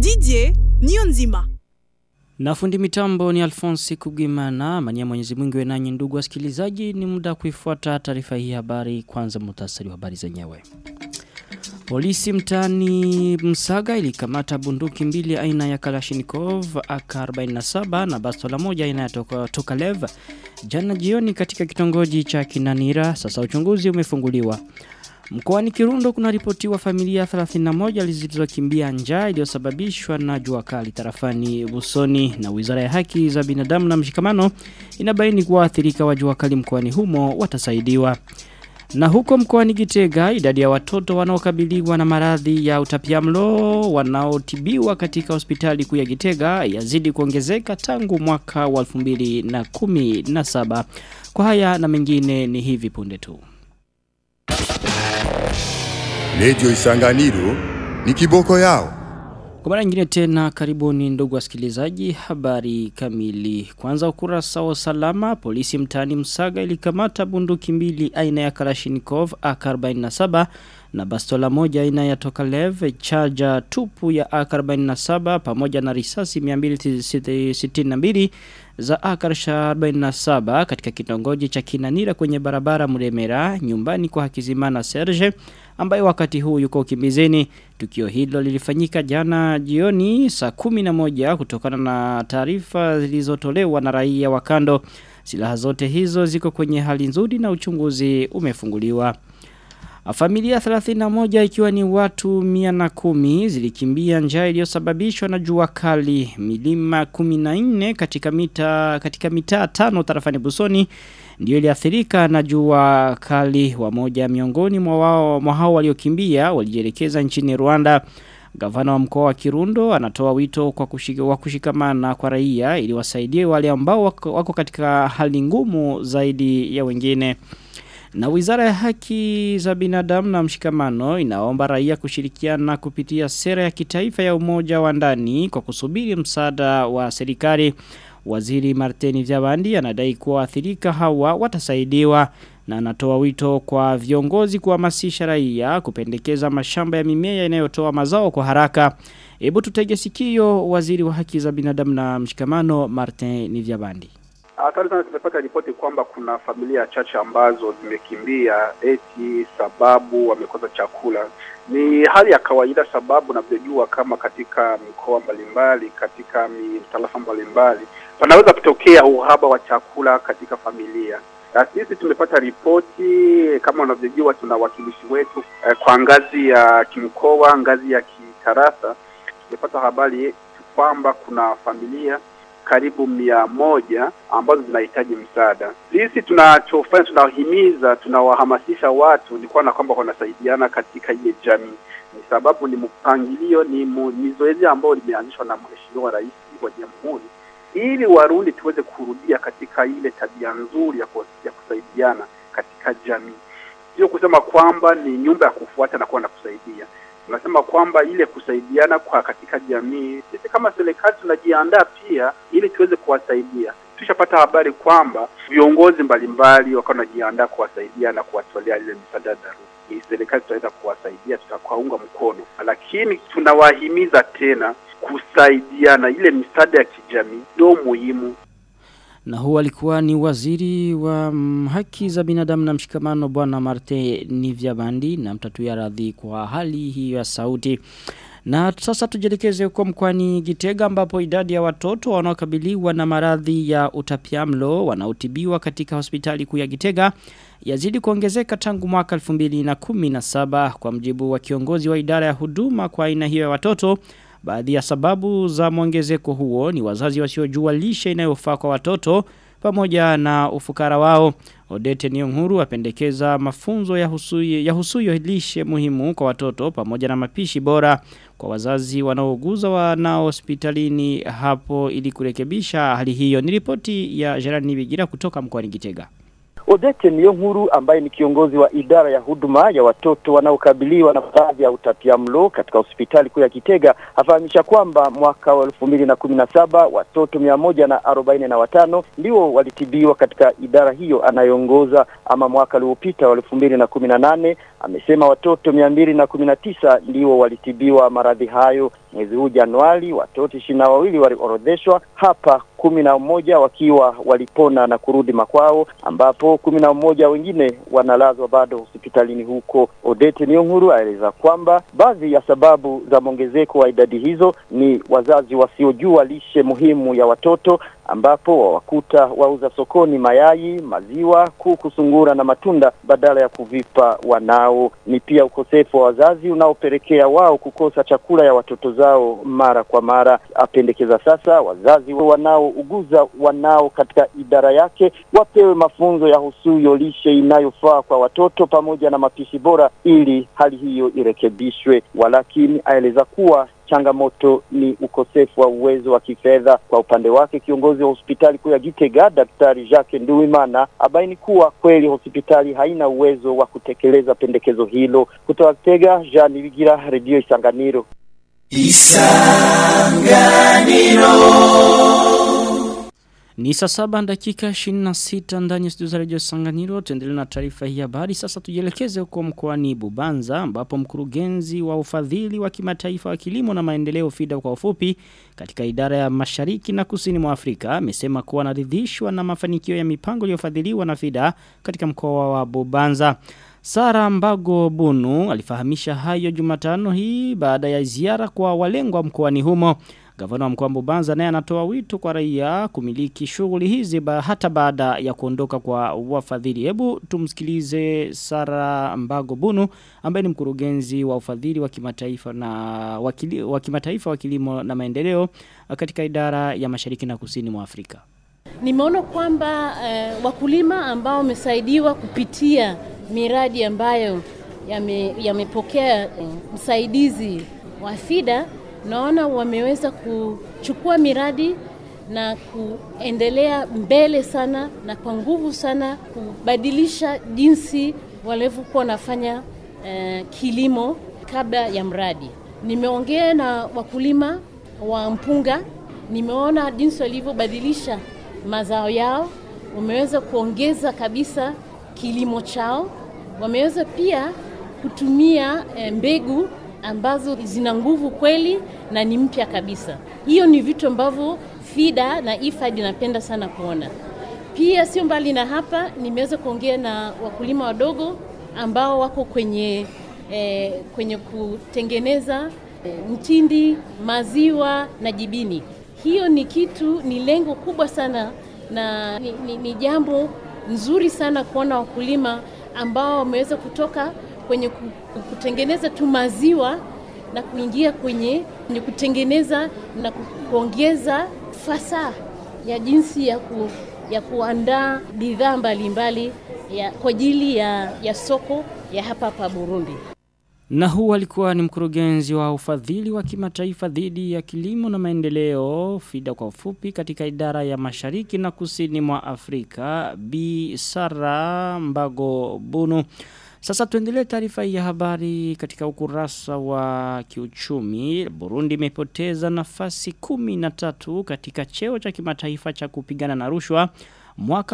Didier Nionzima. Na fundi mitambo ni Alphonse Kugimana, mania mwenyezi mwingi wenanyi ndugu wasikilizaji ni muda kuifuata taarifa hii habari kwanza mutasari wa habari zenyewe. Polisi mtani Msaga ilikamata bunduki mbili aina ya Kalashnikov AK47 na bastola moja aina ya toka, Tokalev jana jioni katika kitongoji cha Kinanira. Sasa uchunguzi umefunguliwa. Mkoani Kirundo kuna ripotiwa familia 31 zilizokimbia njaa iliyosababishwa na jua kali tarafani Busoni na Wizara ya Haki za Binadamu na Mshikamano inabaini kuwa waathirika wa jua kali mkoani humo watasaidiwa. Na huko mkoani Gitega idadi ya watoto wanaokabiliwa na maradhi ya utapiamlo wanaotibiwa katika hospitali kuu ya Gitega yazidi kuongezeka tangu mwaka wa 2017. Kwa haya na mengine ni hivi punde tu. Radio Isanganiro ni kiboko yao. Kwa mara nyingine tena karibuni ndugu wasikilizaji habari kamili. Kwanza ukurasa wa salama polisi mtani Msaga ilikamata bunduki mbili aina ya Kalashnikov AK47 na bastola moja aina ya Tokalev charger tupu ya AK47 pamoja na risasi 262 za AK47 katika kitongoji cha Kinanira kwenye barabara Muremera nyumbani kwa Hakizimana Serge ambaye wakati huu yuko kimbizeni. Tukio hilo lilifanyika jana jioni saa kumi na moja kutokana na taarifa zilizotolewa na raia wa kando. Silaha zote hizo ziko kwenye hali nzuri na uchunguzi umefunguliwa. Familia 31 ikiwa ni watu 110 zilikimbia njaa iliyosababishwa na jua kali milima 14 katika mita katika mitaa tano tarafani Busoni ndio iliathirika na jua kali wa moja miongoni mwa wao mwa hao waliokimbia walijielekeza nchini Rwanda Gavana wa mkoa wa Kirundo anatoa wito kwa kushika, wa kushikamana kwa raia ili wasaidie wale ambao wako, wako katika hali ngumu zaidi ya wengine. Na wizara ya haki za binadamu na mshikamano inaomba raia kushirikiana kupitia sera ya kitaifa ya umoja wa ndani kwa kusubiri msaada wa serikali. Waziri Martini Vyabandi anadai kuwa athirika hawa watasaidiwa na anatoa wito kwa viongozi kuhamasisha raia kupendekeza mashamba ya mimea inayotoa mazao kwa haraka. Hebu tutege sikio waziri wa haki za binadamu na mshikamano Martin Nivyabandi. Hatari sana tumepata ripoti kwamba kuna familia chache ambazo zimekimbia eti sababu wamekosa chakula. Ni hali ya kawaida sababu navyojua kama katika mikoa mbalimbali, katika mitarafa mbalimbali panaweza kutokea uhaba wa chakula katika familia. Na sisi tumepata ripoti kama unavyojua, tuna wakilishi wetu eh, kwa ngazi ya kimkoa, ngazi ya kitarafa. Tumepata habari kwamba kuna familia karibu mia moja ambazo zinahitaji msaada. Sisi tunachofanya tunawahimiza, tunawahamasisha watu ni kuona kwamba wanasaidiana katika ile jamii, ni sababu ni mpangilio, ni, mu, ni zoezi ambalo limeanzishwa na Mheshimiwa Rais wa Jamhuri ili Warundi tuweze kurudia katika ile tabia nzuri ya, ku, ya kusaidiana katika jamii, sio kusema kwamba ni nyumba ya kufuata na kuwa na kusaidia tunasema kwamba ile kusaidiana kwa katika jamii, sisi kama serikali tunajiandaa pia ili tuweze kuwasaidia. Tushapata habari kwamba viongozi mbalimbali wakawa wanajiandaa kuwasaidia na kuwatolea ile misaada dharura. Serikali tutaweza kuwasaidia, tutakuwaunga mkono, lakini tunawahimiza tena kusaidiana. Ile misaada ya kijamii ndio muhimu na huwa alikuwa ni waziri wa mm, haki za binadamu na mshikamano bwana Marte Nivyabandi na mtatuya radhi kwa hali hiyo ya sauti. Na sasa tujelekeze huko mkwani Gitega ambapo idadi ya watoto wanaokabiliwa na maradhi ya utapiamlo wanaotibiwa katika hospitali kuu ya Gitega yazidi kuongezeka tangu mwaka 2017 kwa mjibu wa kiongozi wa idara ya huduma kwa aina hiyo ya watoto Baadhi ya sababu za mwongezeko huo ni wazazi wasiojua lishe inayofaa kwa watoto pamoja na ufukara wao. Odete Nyong'huru apendekeza mafunzo ya husuyo, ya husuyo lishe muhimu kwa watoto pamoja na mapishi bora kwa wazazi wanaouguza wanao hospitalini hapo ili kurekebisha hali hiyo. Ni ripoti ya Gerard Nibigira kutoka mkoani Gitega. Odete Niyonkuru ambaye ni kiongozi wa idara ya huduma ya watoto wanaokabiliwa na maradhi ya utapiamlo katika hospitali kuu ya Kitega afahamisha kwamba mwaka wa elfu mbili na kumi na saba watoto mia moja na arobaini na watano ndio walitibiwa katika idara hiyo anayoongoza, ama mwaka uliopita wa elfu mbili na kumi na nane amesema watoto mia mbili na kumi na tisa ndio walitibiwa maradhi hayo mwezi huu Januari. Watoto ishirini na wawili waliorodheshwa hapa, kumi na mmoja wakiwa walipona na kurudi makwao, ambapo kumi na mmoja wengine wanalazwa bado hospitalini huko. Odete Niyonkuru aeleza kwamba baadhi ya sababu za mwongezeko wa idadi hizo ni wazazi wasiojua lishe muhimu ya watoto ambapo wawakuta wauza sokoni mayai, maziwa, kuku, sungura na matunda badala ya kuvipa wanao. Ni pia ukosefu wa wazazi unaopelekea wao kukosa chakula ya watoto zao mara kwa mara. Apendekeza sasa wazazi wanaouguza wanao katika idara yake wapewe mafunzo ya husuyo lishe inayofaa kwa watoto pamoja na mapishi bora ili hali hiyo irekebishwe. Walakini aeleza kuwa changamoto ni ukosefu wa uwezo wa kifedha. Kwa upande wake, kiongozi wa hospitali kuu ya Gitega Daktari Jacques Nduwimana abaini kuwa kweli hospitali haina uwezo wa kutekeleza pendekezo hilo. Kutoka Gitega, Jean Nibigira, Redio Isanganiro. Ni saa saba dakika 26 ndani ya studio za Radio Sanganiro. Tuendelee na taarifa hii habari. Sasa tujielekeze huko mkoani Bubanza ambapo mkurugenzi wa ufadhili wa kimataifa wa kilimo na maendeleo FIDA kwa ufupi katika idara ya Mashariki na Kusini mwa Afrika amesema kuwa anaridhishwa na mafanikio ya mipango iliyofadhiliwa na FIDA katika mkoa wa Bubanza. Sara Mbago Bunu alifahamisha hayo Jumatano hii baada ya ziara kwa walengwa mkoani humo. Gavana wa mkoa Mbubanza naye anatoa wito kwa raia kumiliki shughuli hizi ba, hata baada ya kuondoka kwa wafadhili. Hebu tumsikilize Sara Mbago Bunu ambaye ni mkurugenzi wa ufadhili wa kimataifa na wakili, wa kimataifa wa kilimo na maendeleo katika idara ya Mashariki na Kusini mwa Afrika. Nimeona kwamba eh, wakulima ambao wamesaidiwa kupitia miradi ambayo yamepokea yame eh, msaidizi wa FIDA naona wameweza kuchukua miradi na kuendelea mbele sana na kwa nguvu sana kubadilisha jinsi walivyokuwa wanafanya eh, kilimo kabla ya mradi. Nimeongea na wakulima wa mpunga, nimeona jinsi walivyobadilisha mazao yao, wameweza kuongeza kabisa kilimo chao, wameweza pia kutumia eh, mbegu ambazo zina nguvu kweli na ni mpya kabisa. Hiyo ni vitu ambavyo FIDA na IFAD napenda sana kuona. Pia sio mbali na hapa, nimeweza kuongea na wakulima wadogo ambao wako kwenye eh, kwenye kutengeneza eh, mtindi, maziwa na jibini. Hiyo ni kitu, ni lengo kubwa sana na ni, ni, ni jambo nzuri sana kuona wakulima ambao wameweza kutoka kwenye kutengeneza tu maziwa na kuingia kwenye, kwenye kutengeneza na kuongeza fasaha ya jinsi ya, ku, ya kuandaa bidhaa mbalimbali kwa ajili ya, ya soko ya hapa hapa Burundi. Na huu alikuwa ni mkurugenzi wa ufadhili wa kimataifa dhidi ya kilimo na maendeleo FIDA kwa ufupi katika idara ya mashariki na kusini mwa Afrika Bi Sara Mbago Bunu. Sasa tuendelee taarifa ya habari katika ukurasa wa kiuchumi. Burundi imepoteza nafasi kumi na tatu katika cheo cha kimataifa cha kupigana na rushwa mwaka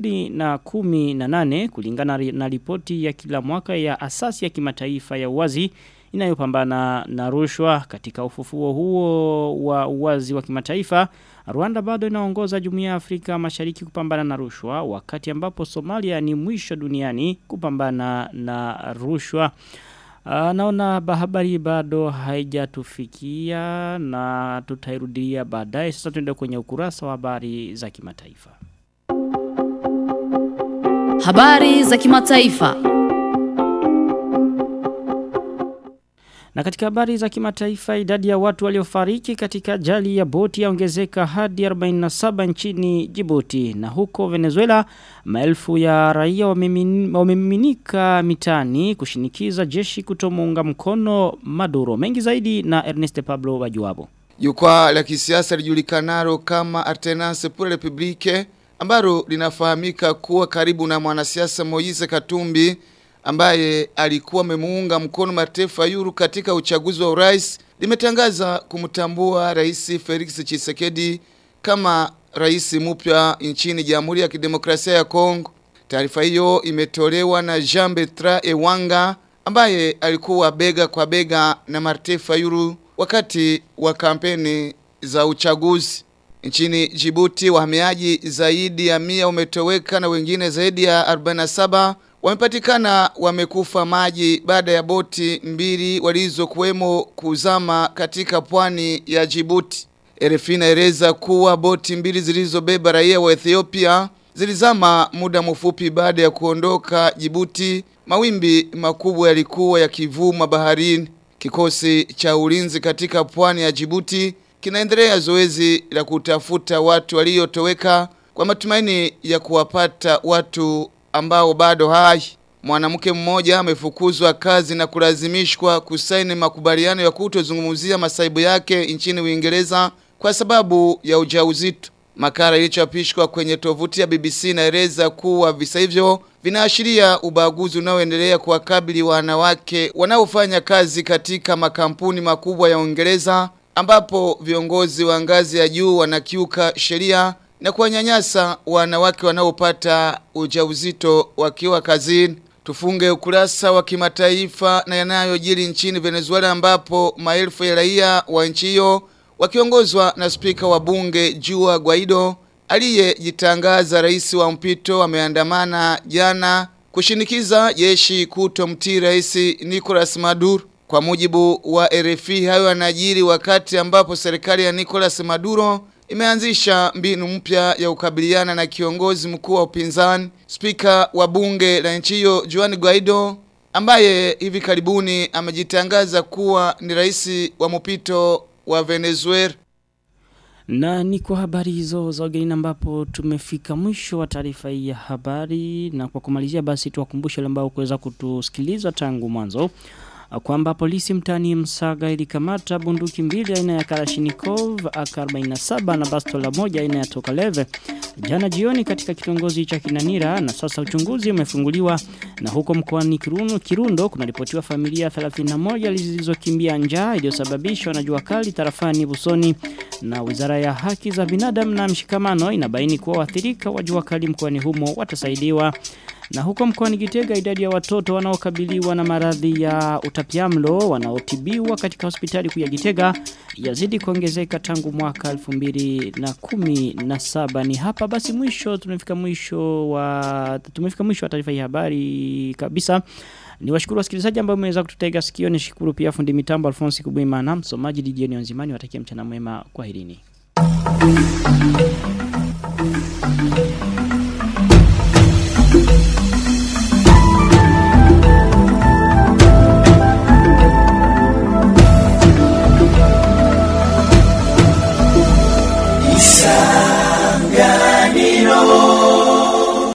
2018 kulingana na ripoti ya kila mwaka ya asasi ya kimataifa ya uwazi inayopambana na rushwa katika ufufuo huo wa uwazi wa kimataifa Rwanda bado inaongoza jumuiya ya Afrika Mashariki kupambana na rushwa wakati ambapo Somalia ni mwisho duniani kupambana na rushwa Uh, naona habari bado haijatufikia na tutairudia baadaye sasa tuende kwenye ukurasa wa habari za kimataifa Habari za kimataifa. Na katika habari za kimataifa idadi ya watu waliofariki katika ajali ya boti yaongezeka hadi 47 nchini Djibouti na huko Venezuela maelfu ya raia wamemiminika mitani kushinikiza jeshi kutomuunga mkono Maduro mengi zaidi na Ernest Pablo Bajuabo. Jukwaa la kisiasa lijulikanalo kama Artenance pour la République ambalo linafahamika kuwa karibu na mwanasiasa Moise Katumbi ambaye alikuwa amemuunga mkono mataifa yuru katika uchaguzi wa urais limetangaza kumtambua rais Felix Tshisekedi kama rais mpya nchini Jamhuri ya Kidemokrasia ya Kongo. Taarifa hiyo imetolewa na Jean Bertrand Ewanga ambaye alikuwa bega kwa bega na Martin Fayulu wakati wa kampeni za uchaguzi. Nchini Djibouti wahamiaji zaidi ya mia umetoweka na wengine zaidi ya 47 wamepatikana wamekufa maji baada ya boti mbili walizokuwemo kuzama katika pwani ya Djibouti. RFI inaeleza kuwa boti mbili zilizobeba raia wa Ethiopia zilizama muda mfupi baada ya kuondoka Djibouti. Mawimbi makubwa yalikuwa yakivuma baharini. Kikosi cha ulinzi katika pwani ya Djibouti kinaendelea zoezi la kutafuta watu waliotoweka kwa matumaini ya kuwapata watu ambao bado hai. Mwanamke mmoja amefukuzwa kazi na kulazimishwa kusaini makubaliano ya kutozungumzia masaibu yake nchini Uingereza kwa sababu ya ujauzito. Makala ilichapishwa kwenye tovuti ya BBC inaeleza kuwa visa hivyo vinaashiria ubaguzi unaoendelea kuwakabili wanawake wanaofanya kazi katika makampuni makubwa ya Uingereza ambapo viongozi wa ngazi ya juu wanakiuka sheria na kuwanyanyasa wanawake wanaopata ujauzito wakiwa kazini. Tufunge ukurasa wa kimataifa na yanayojiri nchini Venezuela ambapo maelfu ya raia wa nchi hiyo wakiongozwa na spika wa bunge Juan Guaido aliyejitangaza rais wa mpito wameandamana jana kushinikiza jeshi kutomtii rais Nicolas Maduro. Kwa mujibu wa RFI hayo yanajiri wakati ambapo serikali ya Nicolas Maduro imeanzisha mbinu mpya ya kukabiliana na kiongozi mkuu wa upinzani spika wa bunge la nchi hiyo Juan Guaido ambaye hivi karibuni amejitangaza kuwa ni rais wa mpito wa Venezuela. Na ni kwa habari hizo za ugenini ambapo tumefika mwisho wa taarifa hii ya habari na kwa kumalizia basi tuwakumbushe wale ambao kuweza kutusikiliza tangu mwanzo kwamba polisi mtani Msaga ilikamata bunduki mbili aina ya Kalashnikov AK47 na bastola moja aina ya Tokaleve jana jioni katika kitongozi cha Kinanira na sasa uchunguzi umefunguliwa na huko mkoani Kirundo Kirundo kunaripotiwa familia 31 zilizokimbia njaa iliyosababishwa na jua kali tarafani Busoni na Wizara ya Haki za Binadamu na Mshikamano inabaini kuwa waathirika wa jua kali mkoani humo watasaidiwa na huko mkoani Gitega idadi ya watoto wanaokabiliwa na maradhi ya utapiamlo wanaotibiwa katika hospitali kuu ya Gitega yazidi kuongezeka tangu mwaka 2017 ni hapa basi mwisho tumefika mwisho wa tumefika mwisho wa taarifa hii habari kabisa ni washukuru wasikilizaji ambao mmeweza kututega sikio ni shukuru pia fundi mitambo Alphonse Kubuimana msomaji DJ Nzimani watakia mchana mwema kwaherini